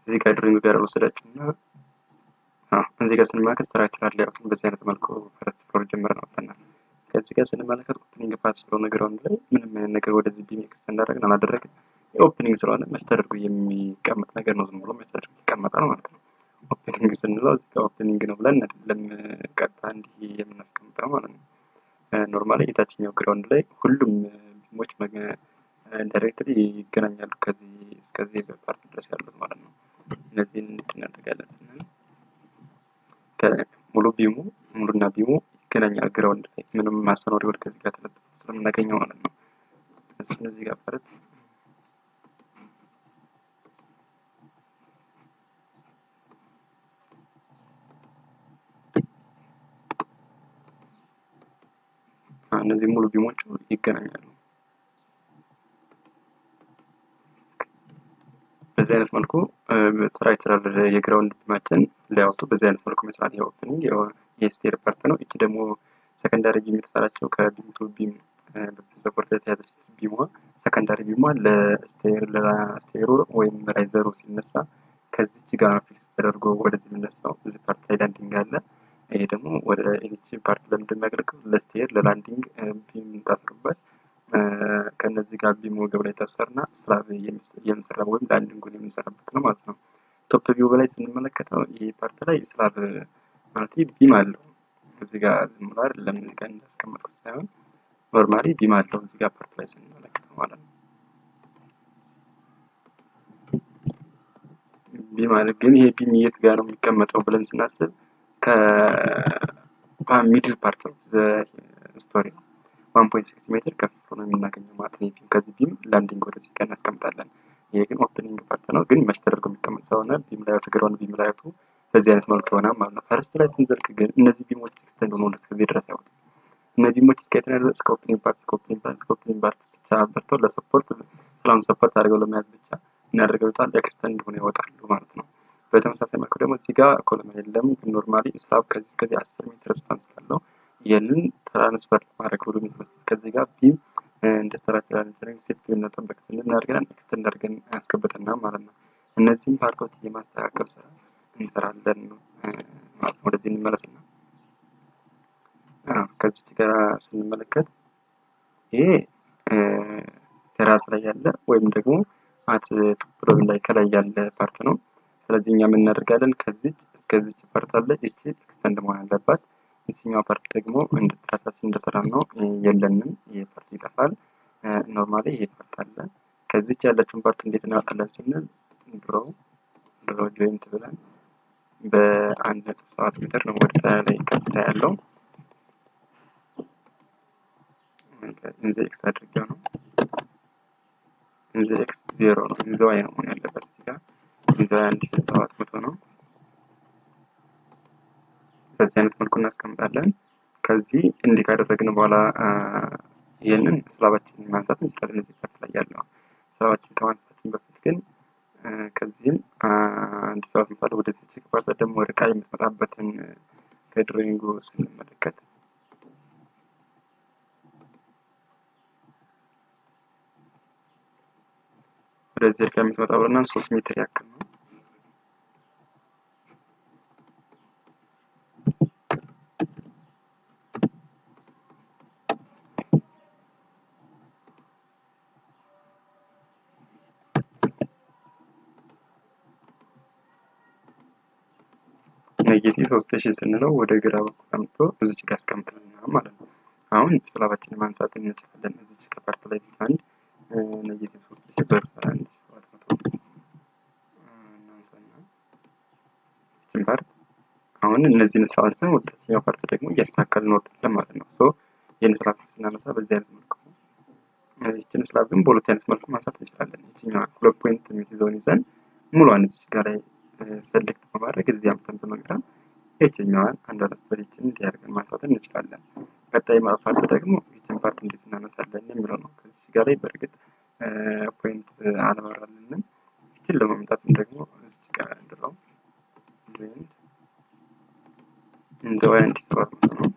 እዚህ ጋር ድሮይንግ ጋር ወሰዳችሁ እና እዚህ ጋር ስንመለከት ስትራክቸራል ሌአውቱን በዚህ አይነት መልኩ ፈርስት ፍሎር ጀምረን አውጥተናል። ከዚህ ጋር ስንመለከት ኦፕኒንግ ፓት ስለሆነ ግራውንድ ላይ ምንም አይነት ነገር ወደዚህ ቢም ኤክስቴንድ እንዳደረግን አላደረግን። የኦፕኒንግ ስለሆነ መች ተደርጎ የሚቀመጥ ነገር ነው። ዝም ብሎ መች ተደርጎ ይቀመጣል ማለት ነው። ኦፕኒንግ ስንለው እዚህ ጋር ኦፕኒንግ ነው ብለን አይደለም ቀጥታ እንዲህ የምናስቀምጠው ማለት ነው። ኖርማሊ የታችኛው ግራውንድ ላይ ሁሉም ቢሞች ዳይሬክትሊ ይገናኛሉ ከዚህ እስከዚህ ፓርት ድረስ ያሉት ማለት ነው። እነዚህን እንዴት እናደርጋለን ስንል ሙሉ ቢሙ ሙሉና ቢሙ ይገናኛል ግራውንድ ላይ ምንም ማሰኖሪ ወደ ከዚህ ጋር ተለጥፎ ስለምናገኘው ማለት ነው። እሱን እዚህ ጋር ፈረት እነዚህ ሙሉ ቢሞቹ ይገናኛሉ። በዚህ አይነት መልኩ ስትራክቸራል የግራውንድ ቢማችን ላያወጡ በዚህ አይነት መልኩ መስራት የኦፕኒንግ የስቴር ፓርት ነው። እቺ ደግሞ ሰከንዳሪ ቢም የተሰራቸው ከቢም ቱ ቢም ሰፖርት የተያዘች ቢሟ ሰከንዳሪ ቢሟ ለስቴር ለስቴሩ ወይም ራይዘሩ ሲነሳ ከዚች ጋር ፊክስ ተደርጎ ወደዚህ የሚነሳው እዚህ ፓርት ላይ ላንዲንግ አለ። ይሄ ደግሞ ወደ ኤች ፓርት ለምንድን የሚያገለግለው ለስቴር ለላንዲንግ ቢም የምታስሩበት ከነዚህ ጋር ቢም ወገብ ላይ ታሰርና ስላብ የምንሰራ ወይም ላንዲንጉን የምንሰራበት ነው ማለት ነው። ቶፕ ቪው በላይ ስንመለከተው ይህ ፓርት ላይ ስላብ ማለት ቢም አለው። እዚህ ጋር ዝም ብሎ አይደለም እዚህ ጋር እንዳስቀመጥኩት ሳይሆን ኖርማሊ ቢም አለው እዚህ ጋር ፓርት ላይ ስንመለከተው ማለት ነው። ቢም አለ ግን ይሄ ቢም የት ጋር ነው የሚቀመጠው ብለን ስናስብ ከሚድል ፓርት ነው ስቶሪ ነው። ዋን ፖይንት ሲክስ ሜትር ከፍ ነው የምናገኘው ማለት ነው። ቢም ከዚህ ቢም ላንዲንግ ወደዚህ ጋር እናስቀምጣለን። ይሄ ግን ኦፕኒንግ ፓርት ነው፣ ግን መች ተደርጎ የሚቀመጥ ስለሆነ ቢም ላይቱ ግራውንድ ቢም ላይቱ በዚህ አይነት መልኩ ይሆናል ማለት ነው። ፈርስት ላይ ስንዘልቅ ግን እነዚህ ቢሞች ኤክስቴንድ ሆኖ እስከዚህ ድረስ አይወጡም። እነዚህ ቢሞች እስከ የት ድረስ እስከ ኦፕኒንግ ፓርት እስከ ኦፕኒንግ ፓርት እስከ ኦፕኒንግ ፓርት ብቻ በርተው ለሰፖርት ስላም ሰፖርት አድርገው ለመያዝ ብቻ እናደርገው ይወጣል፣ ኤክስቴንድ ሆኖ ይወጣሉ ማለት ነው። በተመሳሳይ መልኩ ደግሞ እዚህ ጋር ኮለም የለም፣ ግን ኖርማሊ ስላብ ከዚህ እስከዚህ አስር ሜትር ስፓን ስላለው ይህንን ትራንስፈር ለማድረግ ሁሉ መስጠት ከዚህ ጋር ቢም እንደ ስትራክቸራል ኢንጂነሪንግ ሴፍቲ መጠበቅ ስንል እናደርገን ኤክስቴንድ አድርገን ያስገብተና ማለት ነው። እነዚህም ፓርቶች የማስተካከል ስራ እንሰራለን ማለት ነው። ወደዚህ እንመለስና ከዚች ጋር ስንመለከት ይሄ ቴራስ ላይ ያለ ወይም ደግሞ አት ቶፕ ላይ ከላይ ያለ ፓርት ነው። ስለዚህ እኛ ምን እናደርጋለን? ከዚች እስከዚች ፓርት አለ ይቺ ኤክስተንድ መሆን አለባት። የትኛው ፓርት ደግሞ እንደ ስትራታችን እንደሰራ ነው የለንም። ይሄ ፓርት ይጠፋል። ኖርማሊ ይሄ ፓርት አለ። ከዚች ያለችውን ፓርት እንዴት እናወጣለን ስንል ድሮ ድሮ ጆይንት ብለን በአንድ ነጥብ ሰባት ሜትር ነው ወደ ላይ ከፍታ ያለው ኢንዘ ኤክስ አድርጌው ነው ኢንዘ ኤክስ ዜሮ ነው ኢንዘ ዋይ ነው መሆን ያለበት እዚህ ጋር ኢንዘ ዋይ አንድ ሺህ ሰባት መቶ ነው። በዚህ አይነት መልኩ እናስቀምጣለን። ከዚህ እንዲህ ካደረግን በኋላ ይህንን ስላባችንን ማንሳት እንችላለን። እዚህ ፓርት ላይ ያለው ስላባችን ከማንሳታችን በፊት ግን ከዚህም አንድ ሰባት ምሳሌ ወደዚህ ከፓርት ደግሞ ወደ ቃ የምትመጣበትን ከድሮይንጉ ስንመለከት ወደዚህ እርቃ የምትመጣው ብለና ሶስት ሜትር ያክል ነው። ኔጌቲቭ ሶስት ሺህ ስንለው ወደ ግራ በኩል አምጥቶ እዚች ጋር ያስቀምጥልናል ማለት ነው። አሁን ስላባችንን ማንሳት እንችላለን። እዚች ከፓርት ላይ ብቻ አንድ ኔጌቲቭ ሶስት ሺህ በአስራ አንድ ሰባት መቶ እናንሳና ይችን ፓርት አሁን እነዚህን ስራ አንስተን ወደታችኛው ፓርት ደግሞ እያስተካከል እንወርዳለን ማለት ነው። ሶ ይህን ስራ ስናነሳ በዚህ አይነት መልኩ ይችን ስራ ግን በሁለት አይነት መልኩ ማንሳት እንችላለን። ይችኛዋ ሁለት ፖይንት የምትይዘውን ይዘን ሙሉዋን እዚች ጋር ላይ ሰሌክት በማድረግ እዚህ አምተን በመግዛት ይችኛዋን አንዷን ስቶሪችን እንዲያደርገን ማንሳት እንችላለን። ቀጣይ ፓርት ደግሞ ይችን ፓርት እንዴት እናነሳለን የሚለው ነው። ከዚህ ጋር ላይ በእርግጥ ፖይንት አልበራልንም። ይችን ለማምጣትም ደግሞ እዚህ ጋር እንድለው ፖይንት እንዘዋይ እንዲተዋል ነው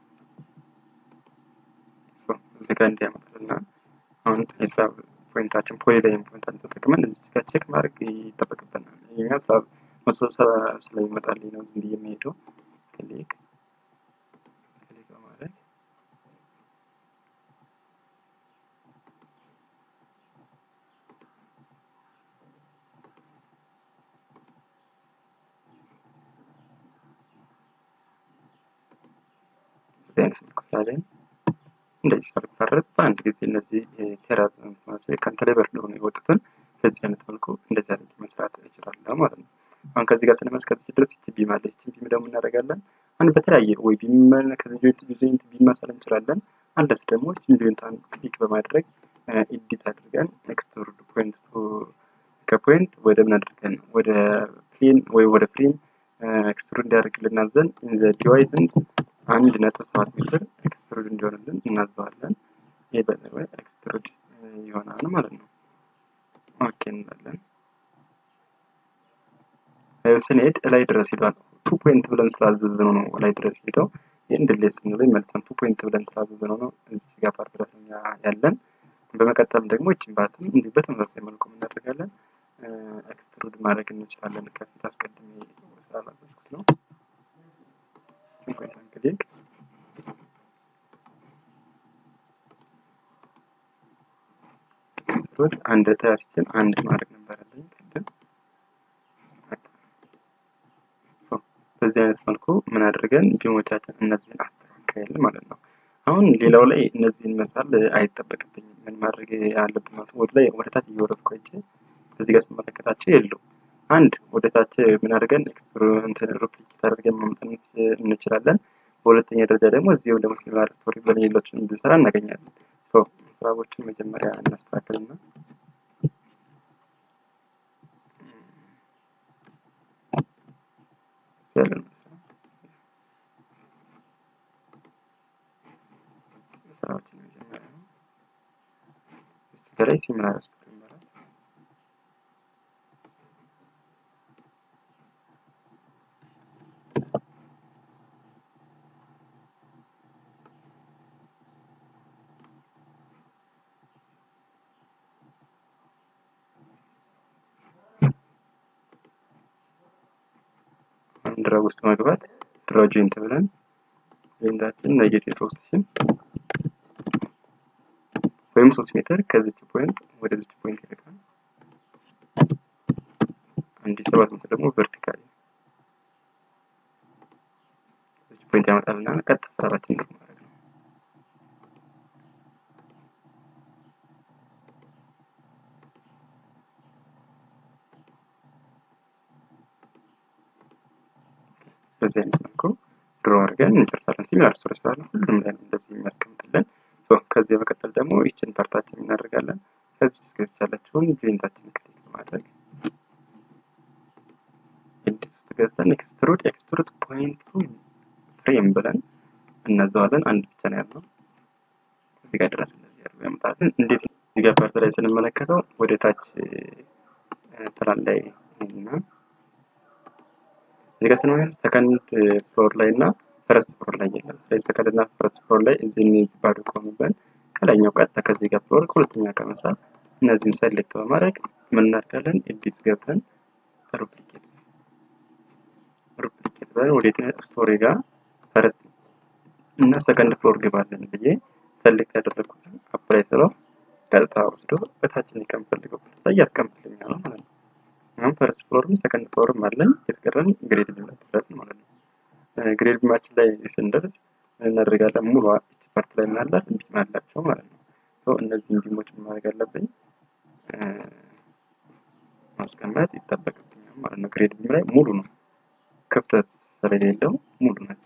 እዚህ ጋር እንዲያመጣልና አሁን የስራ ፖይንታችን ፖሊላይን ፖይንታችን ተጠቅመን እዚህ ጋር ቼክ ማድረግ ይጠበቅብናል። ይሄኛ ሳብ መቶ ሰባ ስለሚመጣልኝ ነው ዝም ብዬ የሚሄደው ክሊክ ክሊክ በማድረግ እዚህ አይነት መልኩ ስላለኝ እንደዚህ ሳልፈረጥ በአንድ ጊዜ እነዚህ ቴራ ከአንተ ላይ በርድ ሆነ የወጡትን በዚህ አይነት መልኩ እንደዚህ አድርጌ መስራት እችላለሁ ማለት ነው። አሁን ከዚህ ጋር ስንመስከት ድረስ ይቺ ቢም አለች። ይቺ ቢም ደግሞ እናደርጋለን አንድ በተለያየ ወይ ቢም ከዚህ ጆይንት ጆይንት ቢም መሳል እንችላለን። አንደስ ደግሞ ይቺን ጆይንቷን ክሊክ በማድረግ ኤዲት አድርገን ኤክስትሩድ ፖይንት ቱ ከፖይንት ወደ ምን አድርገን ወደ ፕሌን ወይ ወደ ፍሬም ኤክስትሩድ እንዲያደርግልን አዘን ኢን ዘ ዲቫይስ አንድ ነጥብ ሰባት ሜትር ኤክስትሩድ እንዲሆንልን እናዘዋለን። ይህ በዚህ ወይ ኤክስትሩድ ይሆናል ማለት ነው። ኦኬ እንላለን። ስንሄድ ላይ ድረስ ሄዷል። ቱ ፖይንት ብለን ስላዘዝነው ነው ላይ ድረስ ሄደው ይህን ድሌት ስንለው መልሰን ቱ ፖይንት ብለን ስላዘዝነው ነው እዚህ ጋር ፓርት ድረስ ያለን። በመቀጠል ደግሞ ይችን ባትም እንዲሁ በተመሳሳይ መልኩ እናደርጋለን። ኤክስትሩድ ማድረግ እንችላለን። ከፊት አስቀድሜ ስላላዘዝኩት ነው። ፖይንት ክሊክ ኤክስትሩድ አንድ ተያዝችን አንድ ማድረግ ነበረብኝ ቅድም። በዚህ አይነት መልኩ ምን አድርገን ቢሞቻችን እነዚህን አስተካከል ማለት ነው። አሁን ሌላው ላይ እነዚህን መሳል አይጠበቅብኝም። ምን ማድረግ ያለብን ማለት ወደ ላይ ወደ ታች እየወረድኩ አይቼ እዚህ ጋር ስመለከታቸው የሉ አንድ ወደ ታች ምን አድርገን እንትን ሩፕሊኬት አድርገን ማምጣት እንችላለን። በሁለተኛ ደረጃ ደግሞ እዚሁ ደግሞ ሲሚላር ስቶሪ ብለን ሌሎችን ብንሰራ እናገኛለን። ሶ ስራዎችን መጀመሪያ እናስተካክልና ያለን ስራዎችን መጀመሪያ ነው። እዚህ በላይ ሲሚላር ስቶሪ ይባላል። ድራግ ውስጥ መግባት ድራው ጆይንት ብለን ጆይንታችን ኔጌቲቭ ሶስት ሺህ ወይም ሶስት ሜትር ከዚች ፖይንት ወደዚች ፖይንት ይልካል። አንድ ሰባት ሜትር ደግሞ ቨርቲካሊ እዚች ፖይንት ያመጣልና ቀጥታ ስራችን ነው ማድረግ ነው። በዚህ አይነት መልኩ ድሮ አድርገን እንጨርሳለን። ሲሚላር ስቶሪ ስላለ ሁሉም ላይ እንደዚህ የሚያስቀምጥልን ከዚህ በመቀጠል ደግሞ ይችን ፓርታችን እናደርጋለን። ከዚህ እስከዚህ ያለችውን ጆይንታችን ክሊክ በማድረግ ኤዲት ውስጥ ገብተን ኤክስትሩድ ኤክስትሩድ ፖይንት ቱ ፍሬም ብለን እናዘዋለን። አንድ ብቻ ነው ያለው እዚህ ጋር ድረስ እንደዚህ ያደርገው ያመጣልን። እንዴት እዚህ ጋር ፓርት ላይ ስንመለከተው ወደ ታች ፕላን ላይ እና እዚህ ጋር ስንመለከት ሰከንድ ፍሎር ላይ እና ፈረስት ፍሎር ላይ የለም። ስለዚህ ሰከንድ እና ፈረስት ፍሎር ላይ እዚህ እነዚህ ባዶ ከሆኑብን ከላይኛው ቀጥታ ከዚህ ጋር ፍሎር ከሁለተኛ ከመሳብ እነዚህን ሰሌክት በማድረግ ምን እናደርጋለን? ኤዲት ገብተን ሩፕሊኬት ሩፕሊኬት ብለን ወደ ስቶሪ ጋር ፈረስት እና ሰከንድ ፍሎር ግባለን ብዬ ሰሌክት ያደረግኩትን አፕላይ ስለው ቀጥታ ወስዶ በታችን ከምፈልገው ላይ ያስቀምጥልኛል ማለት ነው። አሁን ፈረስት ፍሎርም ሰከንድ ፍሎርም አለን። የተቀረን ግሬድ ቢም ድረስ ማለት ነው። ግሬድ ቢማችን ላይ ስንደርስ እናደርጋለን ሙሉ ፓርት ላይ ምናላት ቢም አላቸው ማለት ነው። ሶ እነዚህን ቢሞች ማድረግ አለብኝ ማስቀመጥ ይጠበቅብኛል ማለት ነው። ግሬድ ቢም ላይ ሙሉ ነው፣ ክፍተት ስለሌለው ሙሉ ናቸው።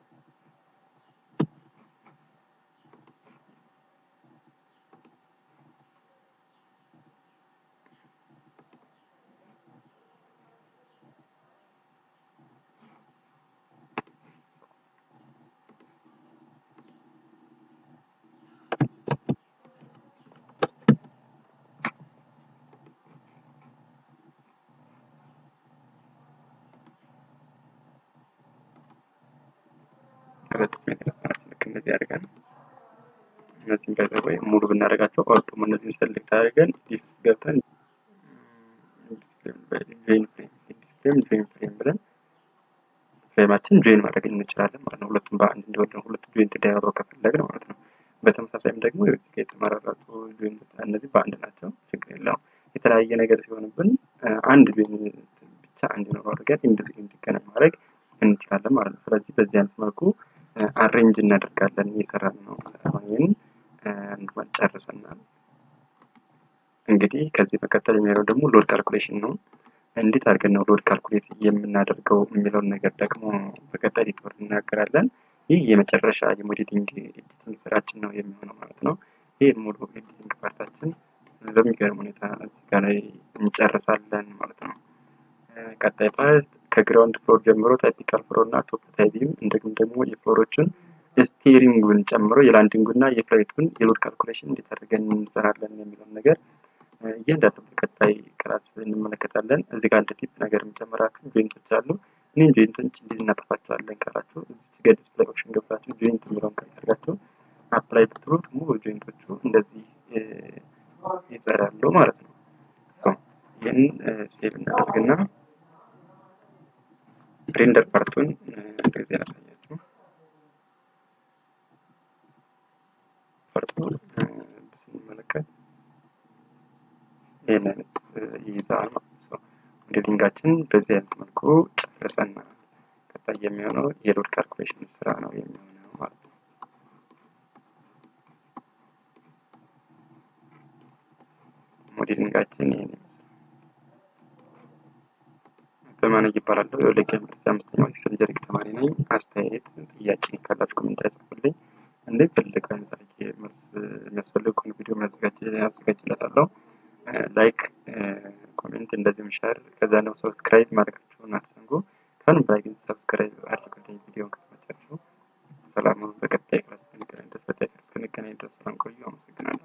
ሁለት ሜትር ልክ እንደዚህ አድርገን እነዚህን ባይ ወይ ሙሉ ብናደርጋቸው ኦርቶም እነዚህን ሰሌክት አድርገን ዲስ ውስጥ ገብተን ዲስፕሌይ ፍሬም ጆይን ፍሬም ብለን ፍሬማችን ጆይን ማድረግ እንችላለን ማለት ነው። ሁለቱም በአንድ እንዲወድ ሁለቱ ጆይንት እንዲያደርጉ ከፈለግን ማለት ነው። በተመሳሳይም ደግሞ እዚህ ጋ የተመራረጡ ጆይንት እነዚህ በአንድ ናቸው፣ ችግር የለውም። የተለያየ ነገር ሲሆንብን አንድ ጆይንት ብቻ እንዲኖረው አድርገን እንደዚህ እንዲገናኝ ማድረግ እንችላለን ማለት ነው። ስለዚህ በዚህ አይነት መልኩ አሬንጅ እናደርጋለን እየሰራን ነው። አሁን ይህን ጨርሰናል። እንግዲህ ከዚህ መቀጠል የሚለው ደግሞ ሎድ ካልኩሌሽን ነው። እንዴት አድርገን ነው ሎድ ካልኩሌት የምናደርገው የሚለውን ነገር ደግሞ በቀጣይ ሊትወር እናገራለን። ይህ የመጨረሻ የሞዴሊንግ ኤዲቲንግ ስራችን ነው የሚሆነው ማለት ነው። ይህ ሙሉ ኤዲቲንግ ፓርታችን በሚገርም ሁኔታ እዚህ ጋ ላይ እንጨርሳለን ማለት ነው። ቀጣይ ፓርት ከግራውንድ ፍሎር ጀምሮ ታይፒካል ፍሎር እና ቶፕ ታይፒም እንደግም ደግሞ የፍሎሮችን ስቴሪንጉን ጨምሮ የላንዲንጉና የፍላይቱን የሎድ ካልኩሌሽን እንዴት አድርገን እንሰራለን የሚለውን ነገር እያንዳንዱ በቀጣይ ክላስ እንመለከታለን። እዚህ ጋር እንደ ቲፕ ነገር የምጨምራችሁ ጆይንቶች አሉ። እኔም ጆይንቶች እንዴት እናጠፋቸዋለን ካላችሁ እዚህ ጋር ዲስፕላይ ኦፕሽን ገብታችሁ ጆይንት የሚለውን ካደርጋችሁ አፕላይ ብትሉት ሙሉ ጆይንቶቹ እንደዚህ ይጸዳሉ ማለት ነው። ይህን ሴቭ እናደርግና ሬንደር ፓርቱን እንደዚህ ያሳያችሁ ፓርቱ ስንመለከት ይህን አይነት ይይዛል ማለት ነው። ሞዴሊንጋችን በዚህ አይነት መልኩ ጨርሰናል። ቀጣይ የሚሆነው የሎድ ካልኩሌሽን ስራ ነው የሚሆነው ማለት ነው። ሞዴሊንጋችን ይህን ይመስላል። በማነግ ይባላለሁ። የወለጋ ዩኒቨርሲቲ አምስተኛው ኤክሰል ጀሪክ ተማሪ ነኝ። አስተያየት፣ ጥያቄ ካላችሁ ኮሜንት ያጽፉልኝ። እንደፈለገ አይነት አድርጌ መልስ የሚያስፈልግ ከሆነ ቪዲዮ ያዘጋጅለታለሁ። ላይክ፣ ኮሜንት እንደዚሁም ሸር ከዛ ነው ሰብስክራይብ ማድረጋችሁን አትዘንጉ። ከሁሉም በላይ ግን ሰብስክራይብ አድርጉልኝ ቪዲዮን ከተመቻችሁ። ሰላሙን በቀጣይ ክላስ እስክንገናኝ ድረስ በቀጣይ እስክንገናኝ ድረስ ሰላም ቆዩ። አመሰግናለሁ።